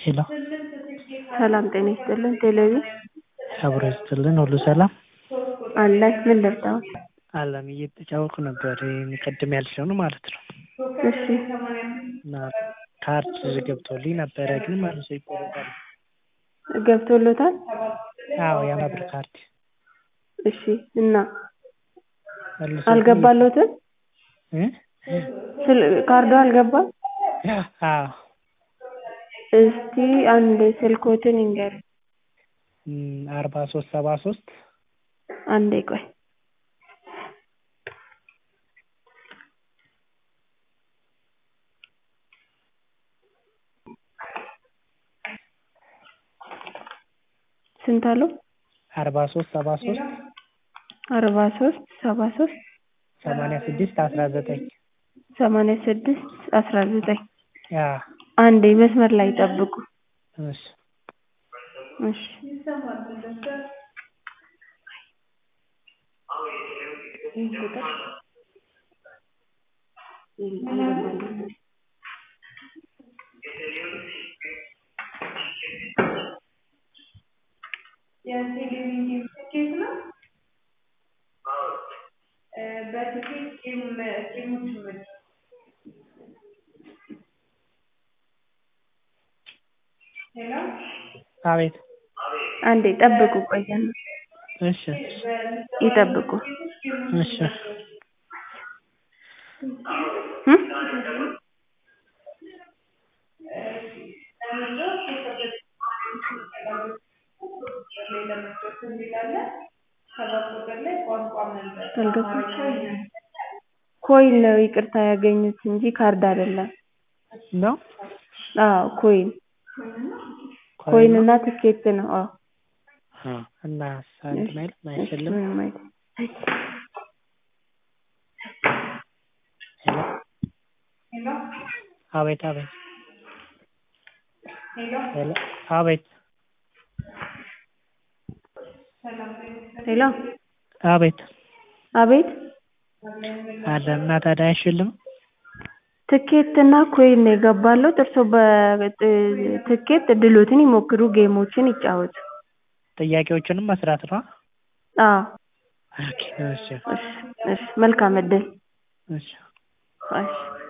ሄሎ ሰላም ጤና ይስጥልን ቴሌቪ አብሮ ይስጥልን ሁሉ ሰላም አለን ምን ልርዳዎት አለም እየተጫወትኩ ነበር ቅድም ያልሽውን ማለት ነው እሺ እና ካርድ ገብቶልኝ ነበረ ግን መልሶ ይቆረጣል ገብቶሎታል አዎ የአምሳ ብር ካርድ እሺ እና መልሶ አልገባሎትም እ ካርዱ አልገባም አዎ እስቲ አንድ ስልክዎትን ይንገሩኝ አርባ ሶስት ሰባ ሶስት አንዴ ቆይ ስንት አሉ አርባ ሶስት ሰባ ሶስት አርባ ሶስት ሰባ ሶስት ሰማንያ ስድስት አስራ ዘጠኝ ሰማንያ ስድስት አስራ ዘጠኝ አዎ አንዴ መስመር ላይ ይጠብቁ እሺ እሺ የቴሌቪዥን ትኬት ነው በትኬት ጌሞች ምርጫ ሄሎ አቤት አንዴ ጠብቁ ቆየን እሺ ይጠብቁ እሺ እ አልገባም ኮይን ነው ይቅርታ ያገኙት እንጂ ካርድ አይደለም ነው አዎ ኮይን ኮይን እና ትኬት ነው አዎ አዎ እና እንትን አይልም አይሸልም ምንም አይልም ሄሎ ሄሎ አቤት አቤት ሄሎ ሄሎ አቤት ሰላም ሄሎ አቤት አቤት አለ እና ታዲያ አይሸልም ትኬት እና ኮይን ነው የገባሎት እርስዎ በትኬት እድልዎትን ይሞክሩ ጌሞችን ይጫወቱ ጥያቄዎችንም መስራት ነው አዎ ኦኬ እሺ እሺ እሺ መልካም እድል እሺ እሺ